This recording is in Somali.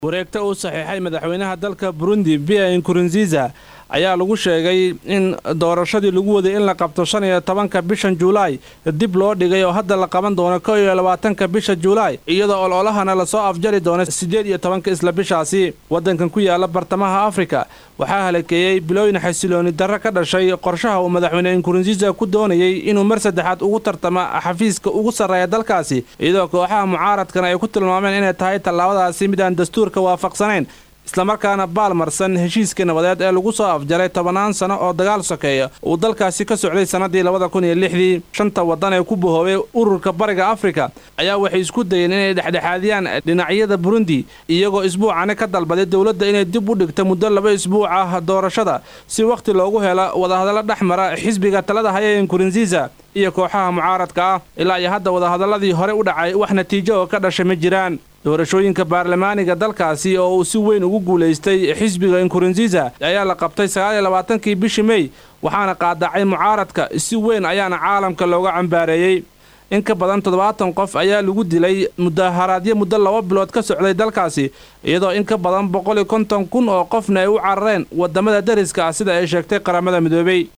wareegta uu saxiixay madaxweynaha dalka burundi bia nkurunziza ayaa lagu sheegay in doorashadii lagu waday in la qabto shan iyo tobanka bishan juulaay dib loo dhigay oo hadda la qaban doono kow iyo labaatanka bisha juulaay iyadoo ololahana lasoo afjari doono siddeed iyo tobanka isla bishaasi waddankan ku yaala bartamaha afrika waxaa halakeeyey bilooyin xasilooni darro ka dhashay qorshaha uu madaxweyne nkurunziza ku doonayey inuu mar saddexaad ugu tartama xafiiska ugu sarreeya dalkaasi iyadoo kooxaha mucaaradkan ay ku tilmaameen inay tahay tallaabadaasi midaan dastuurka waafaqsanayn islamarkaana baalmarsan heshiiskii nabadeed ee lagu soo afjaray tobannaan sano oo dagaal sokeeya uu dalkaasi ka socday sannadii labada kun iyo lixdii shanta waddan ee ku bahoobay ururka bariga afrika ayaa waxay isku dayeen inay dhexdhexaadiyaan dhinacyada burundi iyagoo isbuucani ka dalbaday dowladda inay dib u dhigto muddo laba isbuuc ah doorashada si wakhti loogu helo wadahadallo dhex mara xisbiga talada haya ee nkurunziza iyo kooxaha mucaaradka ah ilaa iyo hadda wadahadalladii hore u dhacay wax natiijo oo ka dhashay ma jiraan doorashooyinka baarlamaaniga dalkaasi oo uu si weyn ugu guulaystay xisbiga nkurunziza ayaa la qabtay sagaaliyo labaatankii bishii mey waxaana qaadacay mucaaradka si weyn ayaana caalamka looga cambaareeyey in ka badan toddobaatan qof ayaa lagu dilay mudaharaadyo muddo laba bilood ka socday dalkaasi iyadoo in ka badan boqol iyo konton kun oo qofna ay u carareen waddamada deriska ah sida ay sheegtay qaramada midoobey